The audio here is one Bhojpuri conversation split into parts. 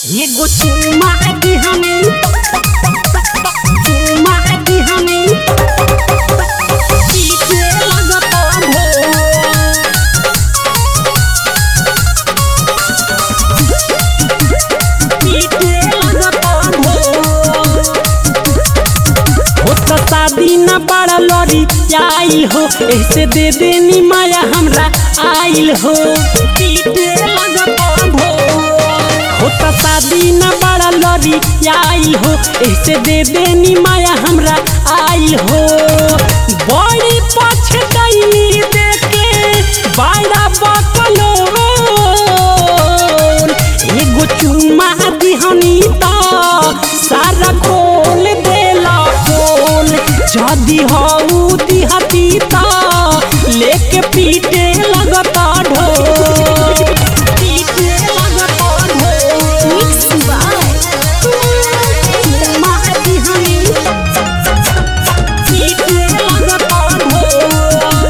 एगो चुम्मा दी हमें चुम्मा दी हमें पीछे लगता भोर पीछे लगता भोर हो तो शादी न बड़ा लड़ी आइल हो ऐसे दे देनी माया हमरा आइल हो पीटे लगता भो हो तो शादी न बड़ा लड़ी आइल हो ऐसे दे देनी माया हमरा आइल हो बड़ी पछतैनी देखे बड़ा बकलो एगो चुम्मा दिहनी त सारा खोल देला खोल जदी हऊ दिहती त लेके पीटे लगता ढोल पीटे लगता ढोल Mixed by चुम्मा दिहनी पीटे लगता ढोल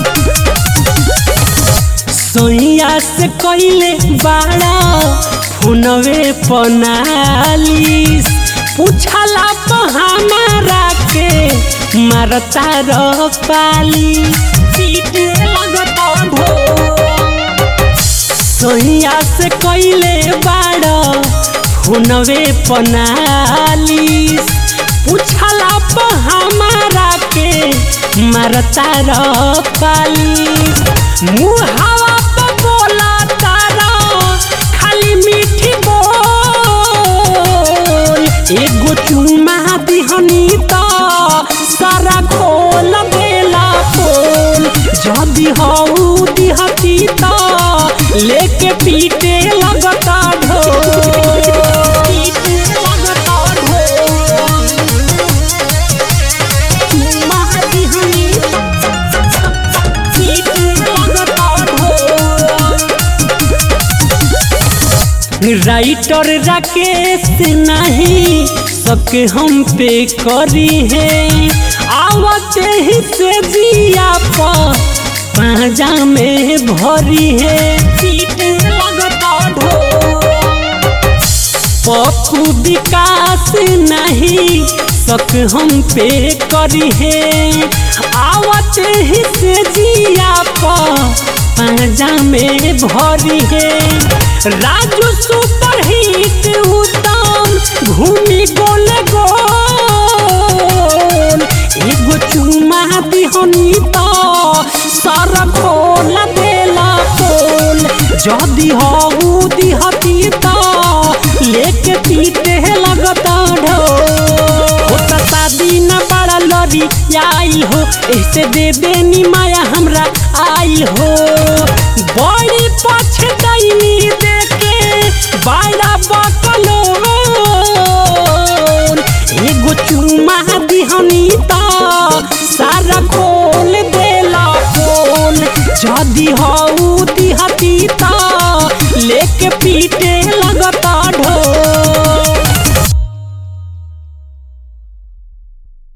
सोइया से कइले बाड़ा फोनवे पनालिस पूछला तो हमारा के मारता र पाली पीटे लगता ढोल सोइया से कइले बाड़ा फोनवे पनालिस पूछला तो हमारा के मारता र पालिस मुहावा पे बोला तारा खाली मीठी बोल एगो चुम्मा दिहनी त सारा खोल देला खोल जदी हऊ दिहती त लेके पीटे लगता ढोल पीटे लगता ढोल चुम्मा दिहनी राइटर राकेश नहीं सबके हम पे करी है आवते ही से जिया पर पाजा में भरी है पीट लगता ढोल पप्पू विकास नहीं सक हम पे करी है आवत ही से जिया पर पाजा में भरी है राजू सुपर हिट उत्तम घूमी गोल गोल एगो चुम्मा दिहनी त सर खोल देला खोल जदी हऊ दिहती त लेके पीटे लगता ढोल हो त शादी न बड़ा लड़ी आइल हो ऐसे दे देनी माया हमरा आइल हो बड़ी पछतैनी देखे बड़ा बकलो एगो चुम्मा दिहनी त सारा खोल देला खोल जदी हऊ दिहती त लेके पीटे